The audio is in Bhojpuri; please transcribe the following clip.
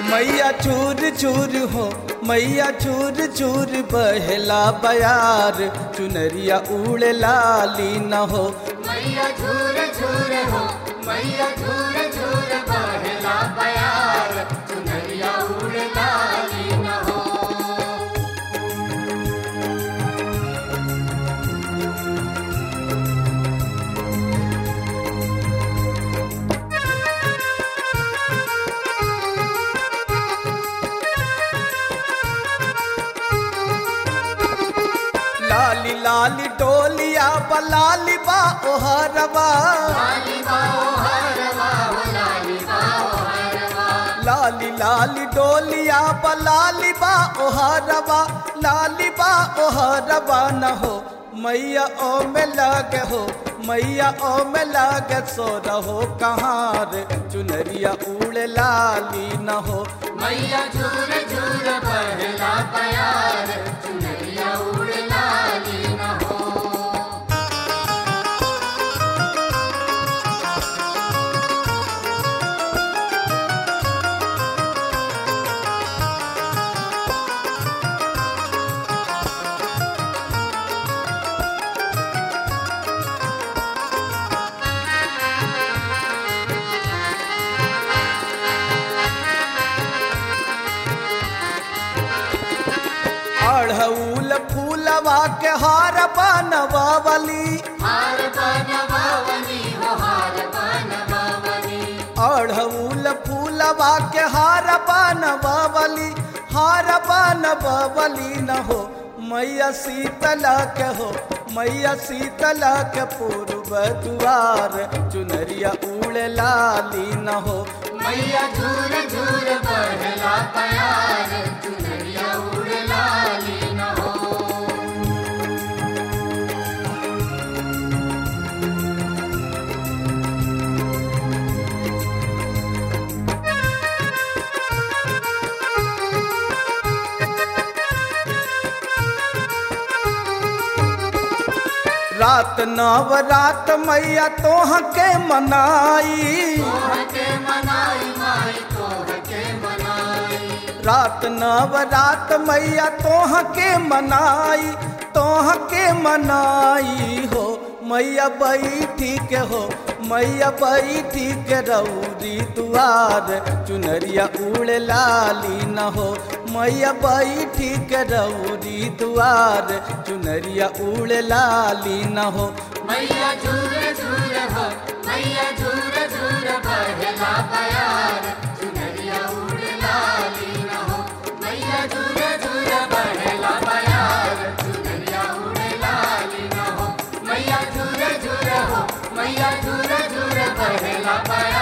मैया चूर चूर हो मैया चूर चूर बहला बयार चुनरिया उड़ लाली न हो मैया झूर झूर हो मैया झूर झूर बहला बयार चुनरिया उड़ लाली न हो लाली लाली डोलिया बलाली बा ओहरबा लाली बाओ हरवा हो लाली बाओ हरवा लाली लाली डोलिया बलाली बा ओहरबा लाली बा ओहरबा न हो मैया ओ में लगे हो मैया ओ में लगे सो रहो कहाँ रे चुनरिया उड़ लाली न हो मैया झूर झूर बहला बयार चुनरिया उड़ लाली न हो अढ़ऊल फूलवा के हार बनवावली हार बनवावनी हो हार बनवावनी अढ़ऊल फूलवा के हार बनवावली हार बनवावली न हो मैया शीतला के हो मैया शीतला के पूर्व दुआर चुनरिया उड़ लाली न हो मैया झूर झूर बहला बयार चुनरिया उड़ लाली न हो रात नव रात मैया तोह के मनाई तोह के मनाई माई तोह के मनाई रात नव रात मैया तोह के मनाई तोह के मनाई हो मैया बैठी के हो मैया बैठी के रौरी दुआर चुनरिया उड़ लाली न हो मैया बैठी के रौरी दुआर चुनरिया उड़ लाली न हो मैया झूर झूर हो मैया झूर झूर बहला बयार चुनरिया उड़ लाली न हो मैया झूर झूर बहला बयार चुनरिया उड़ लाली न हो मैया झूर झूर हो मैया झूर झूर बहला बयार